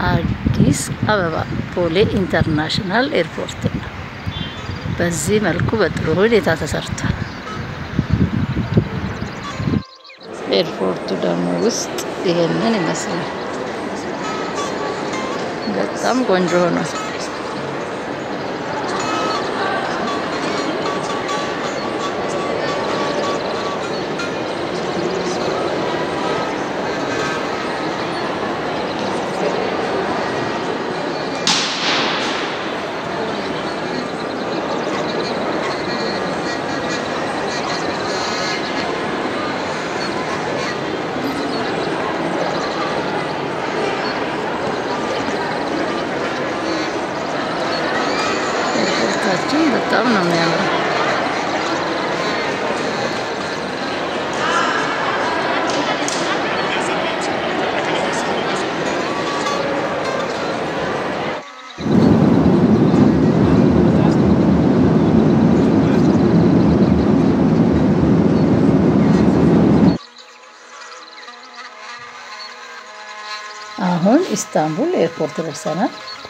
አዲስ አበባ ቦሌ ኢንተርናሽናል ኤርፖርት ነው። በዚህ መልኩ በጥሩ ሁኔታ ተሰርቷል። ኤርፖርቱ ደግሞ ውስጥ ይሄንን ይመስላል። በጣም ቆንጆ ሆኗል። ኤርፖርታችን በጣም ነው የሚያምረው። አሁን ኢስታንቡል ኤርፖርት ደርሰናል።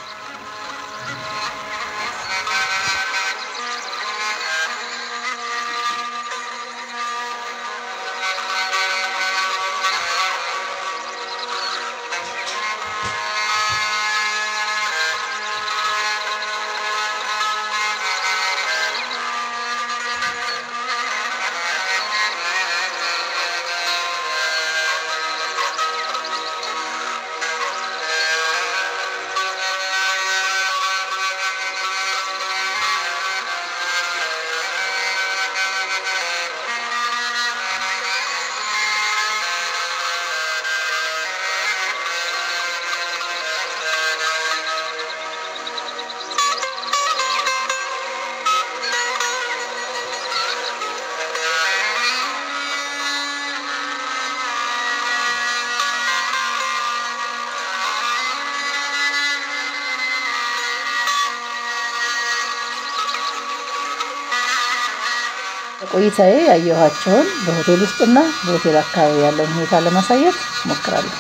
ቆይታዬ ያየኋቸውን በሆቴል ውስጥና በሆቴል አካባቢ ያለውን ሁኔታ ለማሳየት እሞክራለሁ።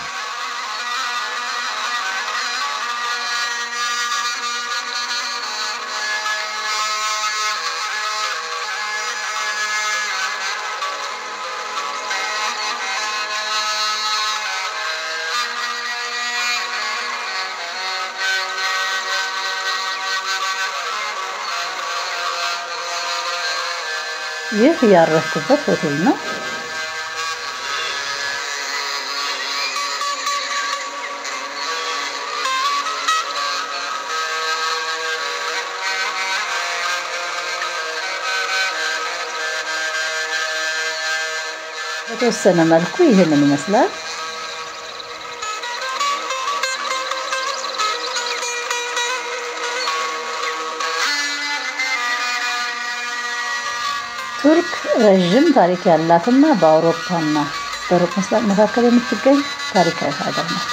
ይህ ያረፍኩበት ሆቴል ነው። በተወሰነ መልኩ ይህንን ይመስላል። ቱርክ ረዥም ታሪክ ያላትና በአውሮፓና በሩቅ ምስራቅ መካከል የምትገኝ ታሪካዊ ሀገር ናት።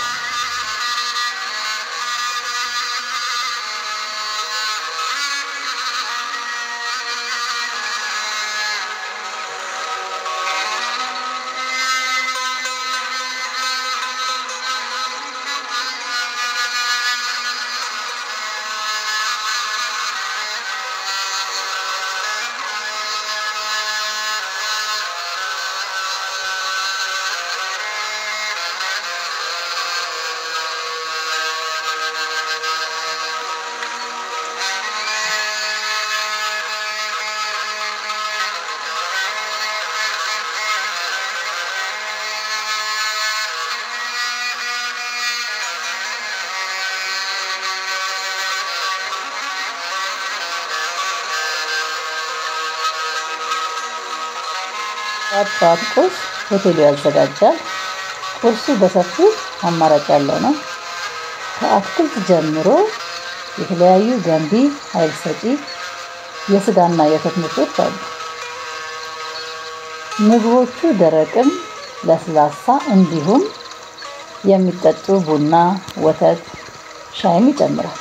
ጠዋት ጠዋት ቁርስ ሆቴሉ ያዘጋጃል። ቁርሱ በሰፊው አማራጭ ያለው ነው። ከአትክልት ጀምሮ የተለያዩ ገንቢ ኃይል ሰጪ የስጋና የወተት ምርቶች አሉ። ምግቦቹ ደረቅም ለስላሳ እንዲሁም የሚጠጡ ቡና፣ ወተት፣ ሻይም ይጨምራል።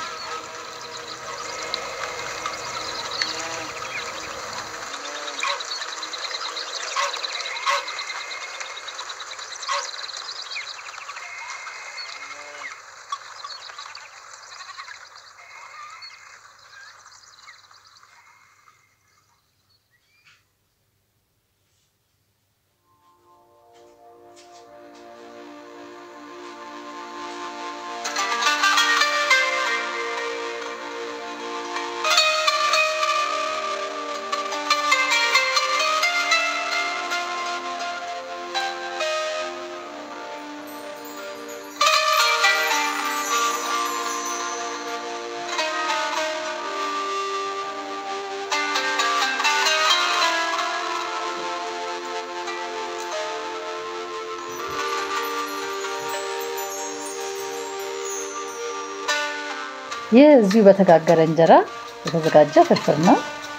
ይህ እዚሁ በተጋገረ እንጀራ የተዘጋጀ ፍርፍር ነው።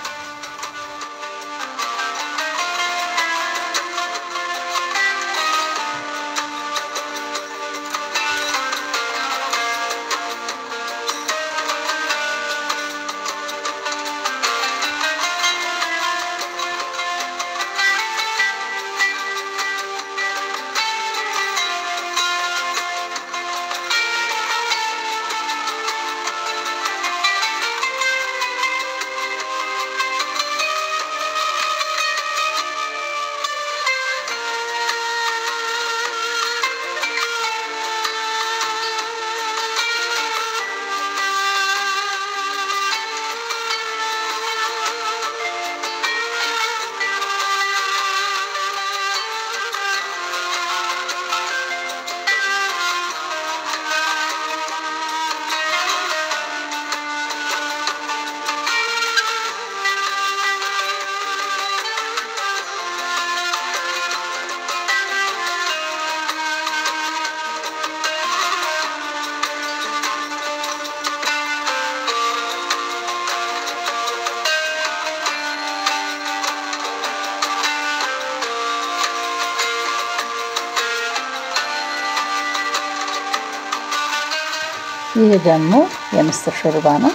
ይህ ደግሞ የምስር ሾርባ ነው።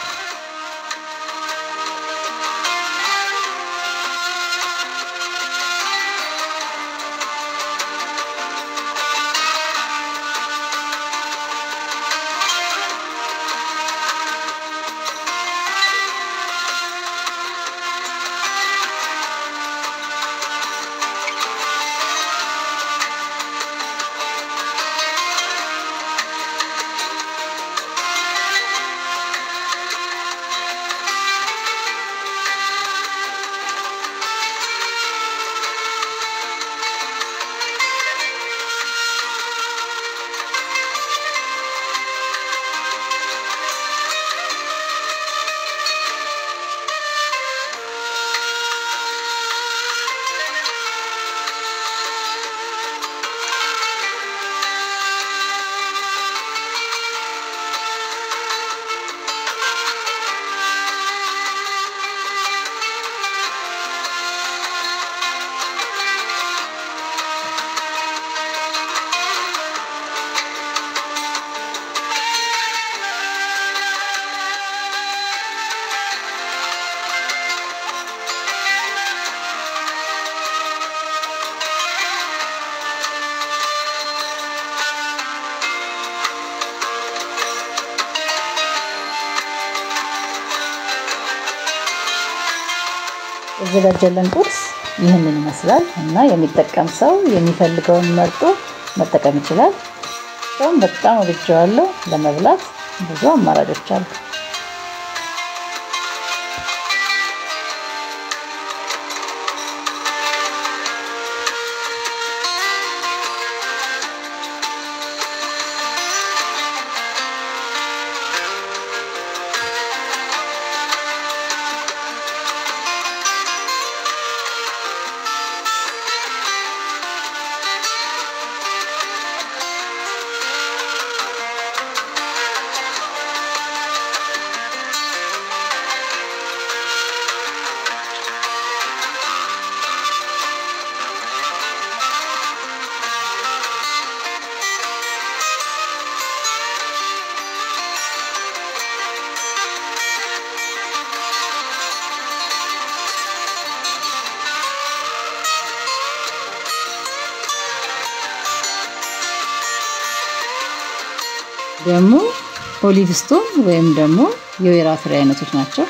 የተዘጋጀልን ቁርስ ይህንን ይመስላል እና የሚጠቀም ሰው የሚፈልገውን መርጦ መጠቀም ይችላል። ሰውም በጣም ወድጀዋለሁ። ለመብላት ብዙ አማራጮች አሉ። ደግሞ ኦሊቭ ስቶን ወይም ደግሞ የወይራ ፍሬ አይነቶች ናቸው።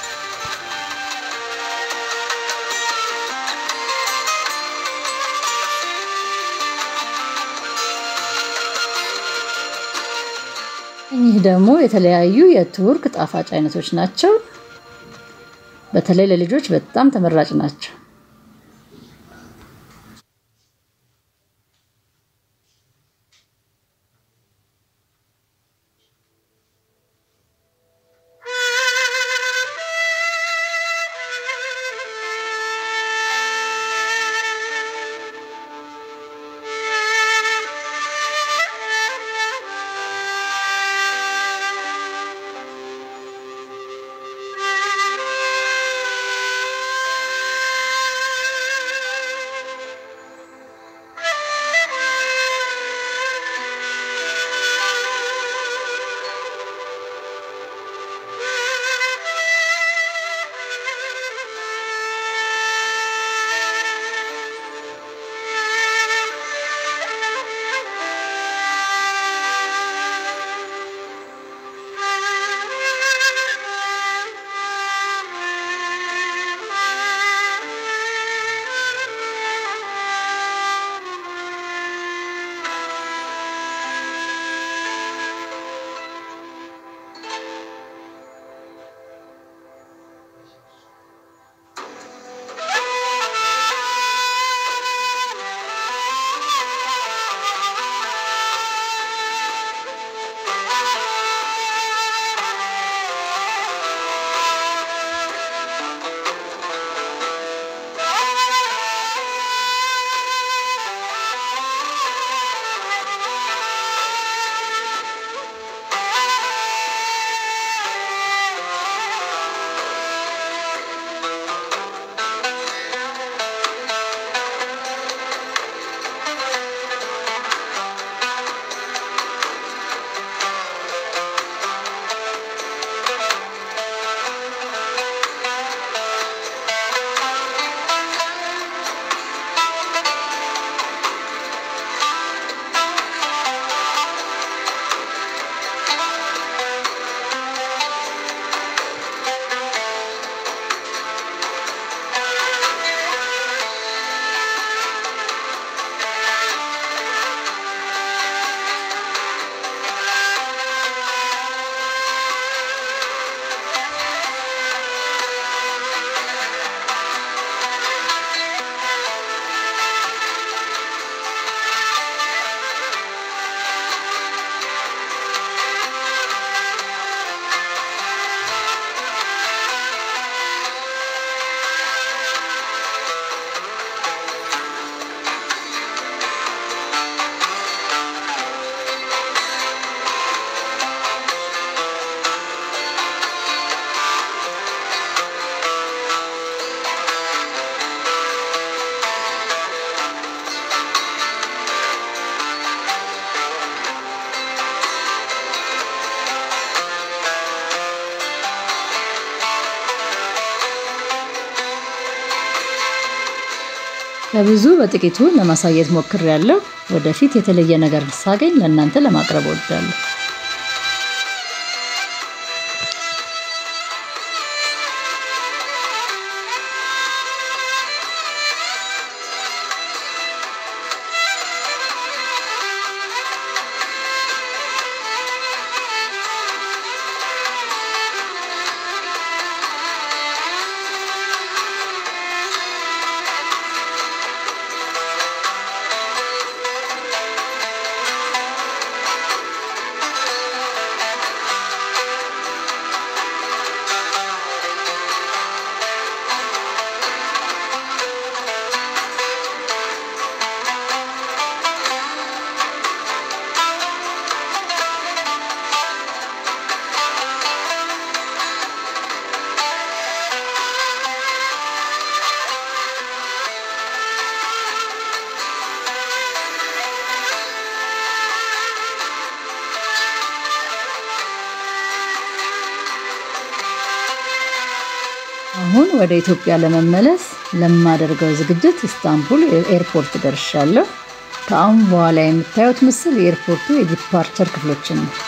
እኚህ ደግሞ የተለያዩ የቱርክ ጣፋጭ አይነቶች ናቸው። በተለይ ለልጆች በጣም ተመራጭ ናቸው። ከብዙ በጥቂቱ ለማሳየት ሞክሬያለሁ። ወደፊት የተለየ ነገር ሳገኝ ለእናንተ ለማቅረብ እወዳለሁ። አሁን ወደ ኢትዮጵያ ለመመለስ ለማደርገው ዝግጅት ኢስታንቡል ኤርፖርት ደርሻለሁ። ከአሁን በኋላ የምታዩት ምስል የኤርፖርቱ የዲፓርቸር ክፍሎችን ነው።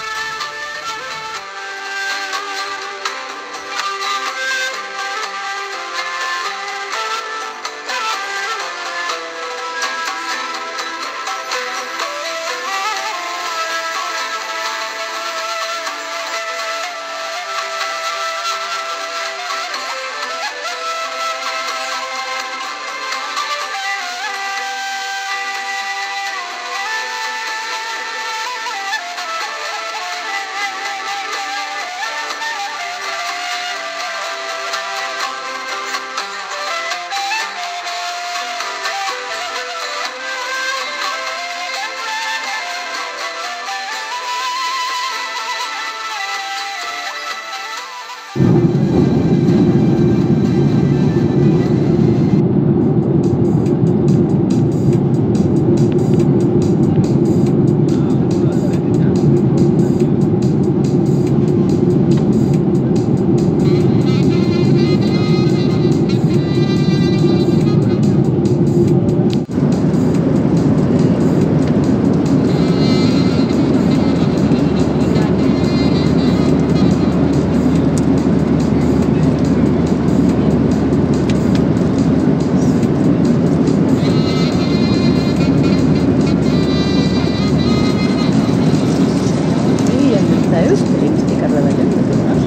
ይህ የምታዩት ትርኢት ውስጥ የቀረበልን ምግብ ነው።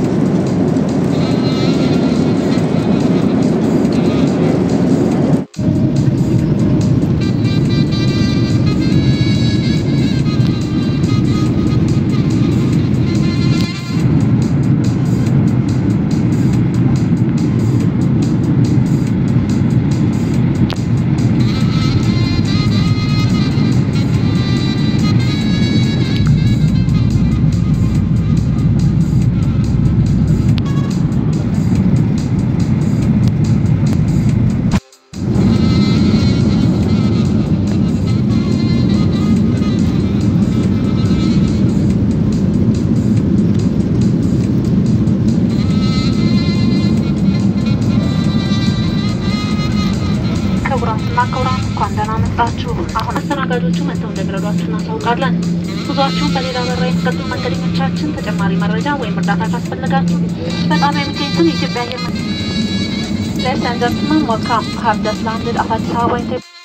ክቡራትና ክቡራን እንኳን ደህና መጣችሁ። አሁን አስተናጋጆቹ መጥተው እንደሚረዷችሁ እናሳውቃለን። ጉዟችሁን በሌላ በራ የሚቀጥሉ መንገደኞቻችን ተጨማሪ መረጃ ወይም እርዳታ ካስፈለጋችሁ በጣም የሚገኙትን የኢትዮጵያ አየር መንገድ Ladies and gentlemen, welcome. I have just landed at Addis Ababa.